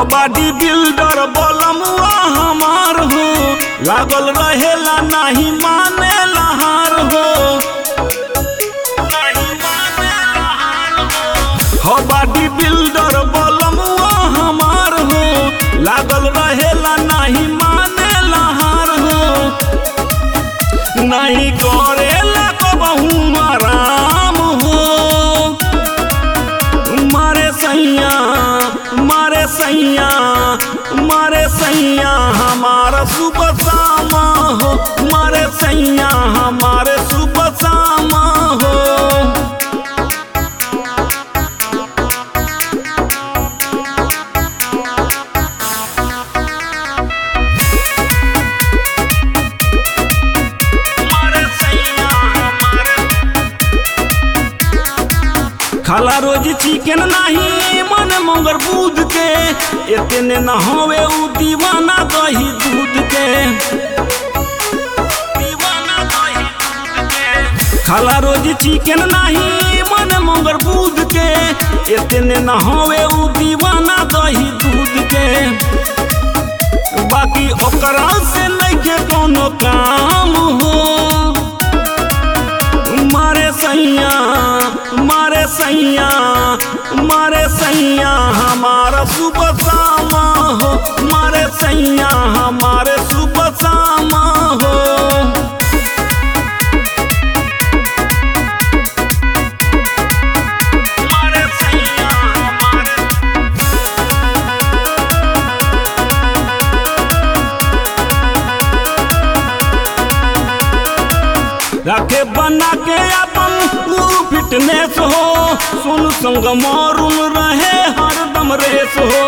हो बाडी बिल्डर बलमुआ हमार हो लागल रहेला नाही माने लहार हो नहीं माने लहार हो। हो बाडी बिल्डर बलमुआ हमार हो लागल रहेला नाही माने लहार हो नहीं करेला कबहू आराम हो मारे सैया मारे सैया मारे सैया हमारा सुबह शामा हो मारे सैया हमारे सुबह शामा हो मारे सैया हमारे खाला रोज चिकन नाही मन मंगर दूध के इतने न होवे उ दीवाना दही दूध के दीवाना दही दूध के खाला रोज चिकन नहीं मन मंगर दूध के इतने न होवे उ दीवाना दही दूध के बाकी ओकरा से नइखे कोनो काम हो मारे सैया मारे सैया मारे सैया हमारा सुबह शामा हो मारे सैया हमारे सुबह शामा हो मारे सैया हमारे रखे बना के अपन ऊ फिटनेस हो सुन संग मारून रहे हरदम रेस हो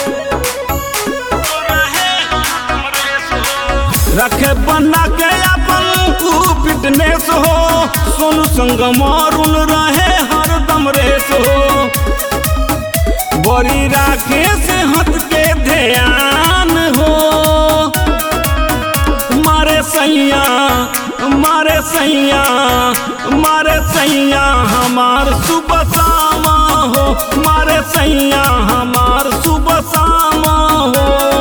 रखे बना के अपन ऊ फिटनेस हो सुन संग मारून रहे हरदम रेस हो बड़ी राखे से हट के ध्यान हो मारे सैया मारे सैया मारे सैया हमार सुबह शामा हो मारे सैया हमार सुबह शामा हो